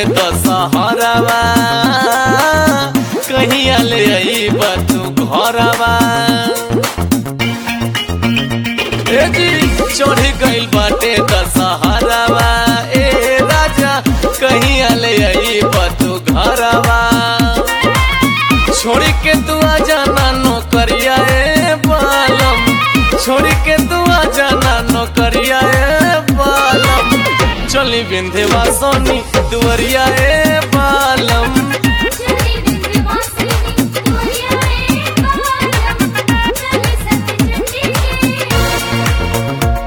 बाटे दशहरावा कहिया ले आई तू घरवा ए जी चढ़ गइल बाटे दशहरावा ए राजा कहिया ले आई तू घरवा छोड़ के तू आजा नानो करिया ए बालम छोड़ के तू आजा नानो करिया ए बालम चली बिंधेवा सोनी दुवरिया ए बालम चली विंध्यवासिनी दुरिया ए बालम चली सतचंडी के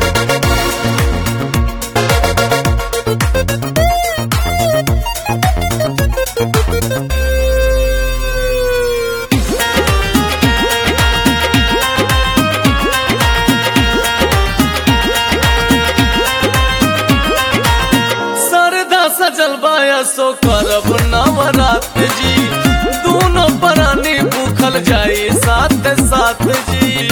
सरदा सजल बाया सो करब नवरात जी दोनों प्राणी भूखल जाई साथ साथ जी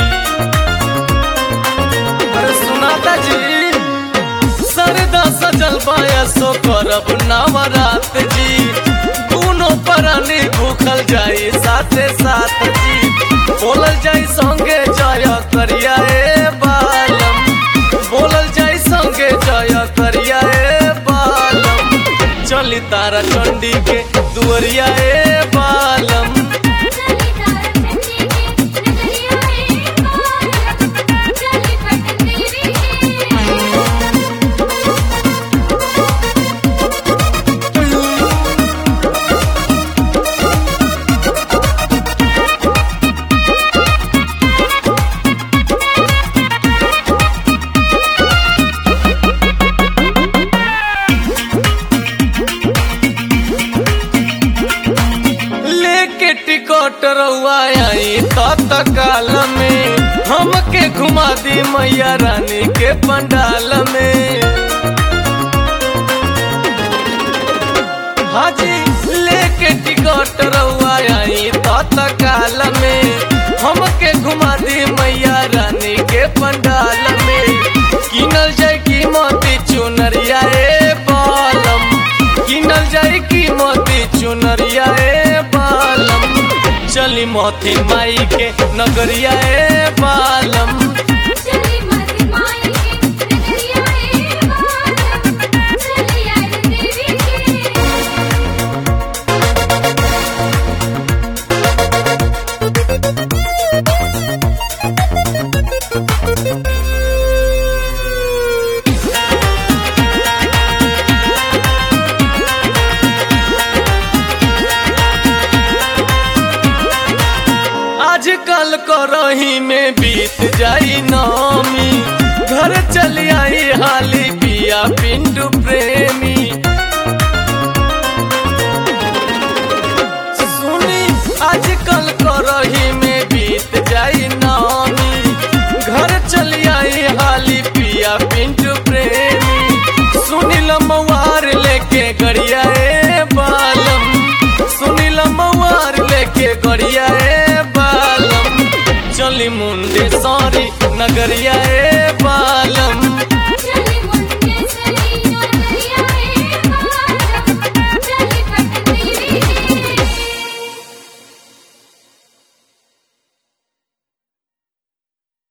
अरे सुनाता जी सरदा सजल बाया सो करब नवरात जी दोनों प्राणी भूखल जाई साथ साथ जी बोलल जाई संगे जय करिया ए बालम बोलल जाई संगे जय करिया ए बालम चली तारा चंडी के दुवरिया ए बालम चली तारचंडी के नगरिया ए बालम चली पटन देवी के लेके टिकट रउआ आई तत्काल में हमके घुमा दी मैया रानी के पंडाल में हाजी लेके टिकट रउआ आई तत्काल में हमके घुमा दी मैया रानी के पंडाल में किनल जाए कीमती चुनरिया ए बालम किनल जाए कीमती चुनरिया ए बालम चली मोती माई के नगरिया ए बालम चली मत माई के नगरिया ए बालम चली आयरन देवी के आजकल करही में बीत जाई नौमी घर चली आई हाली पिया पिंटू प्रेमी सुनी आजकल करही में बीत जाई नौमी घर चली आई हाली पिया पिंटू प्रेमी सुनील मवार लेके गड़िया ए बालम सुनील मवार लेके गड़िया ए बालम चली मुंडे सॉरी नगरिया ए